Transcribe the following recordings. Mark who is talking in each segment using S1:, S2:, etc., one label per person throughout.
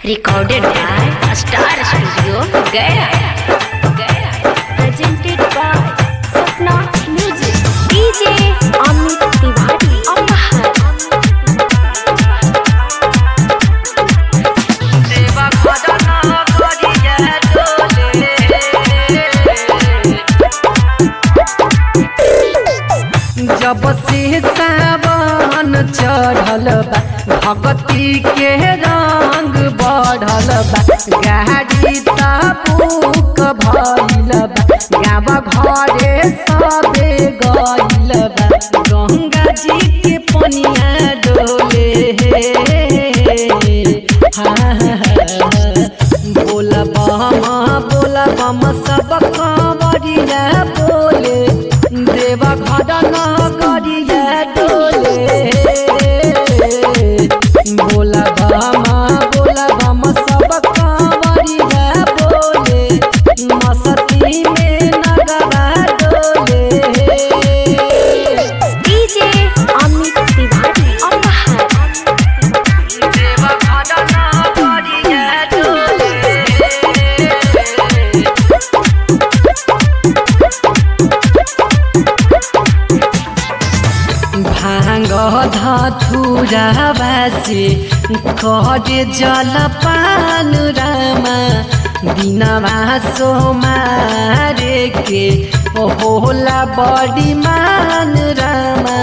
S1: Recorded by Star Studio, Gaya. Gaya.
S2: presented by Sapna Music. DJ Amit Tiwari. Apahar.
S3: देवा खजाना करिया डोले जब से सावन चढ़ल बा भगती के रंग बढ़ल बा गाड़ी ताबूक भइल बा गावा घरे सबे गइल बा गंगा जी के पनिया डोले बोला बम बोला बम सब कंवरिया बोले देवा घटना करिया डोले बोला बम बोला बम सब कंवरिया बोले मस्ती में नगरा डोले
S2: DJ Amit Tiwari. Apahar.
S3: देवा खजाना करिया डोले भाङ धथुरा बासे करे जलपान रामा दिनमा सोमारे के होला बडी मान रामा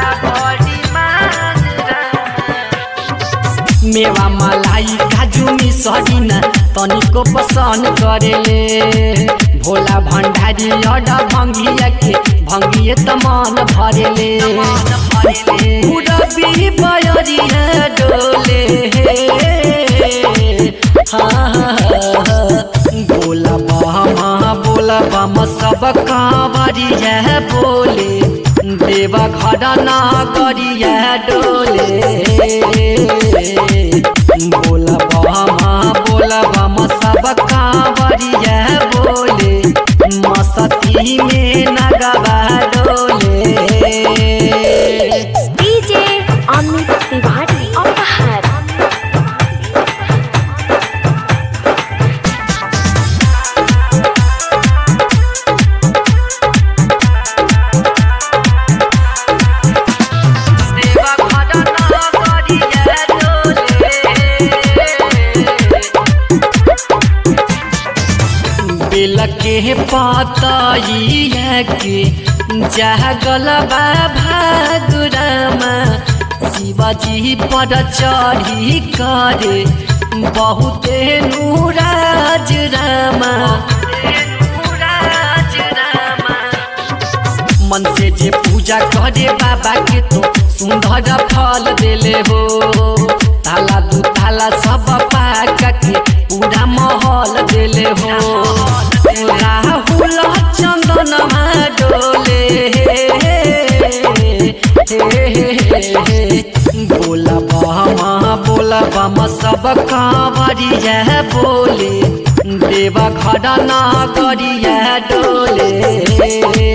S3: मेवा मलाई काजु मिसरिन तनिको पसन करेले भोला भण्डारी अड भङ्गिया के भङ्गिए त मन भरेले उडबी बयरिया डोले बोला बम बोला बम सब कांवरिया बोले देवा घडना गरिया डोले बोला बम बोला बम सब कांवरिया बोले मस्ती में नगवा डोले
S2: DJ Amit Tiwari. Apahar.
S3: देवा खजाना करिया डोले बेल के पातइया के जागल बा भागुरामा शिवाजी पर चढ़ी करे बहुते नूराज रामा मन से जे पूजा करे बाबा के तो सुंदर फल देले हो ताला दू ताला सब पाका के पूरा महल देले हो राहुल चंदन डोले बोला बम बोला बम सब कांवरिया बोले देवा खडना गरिया डोले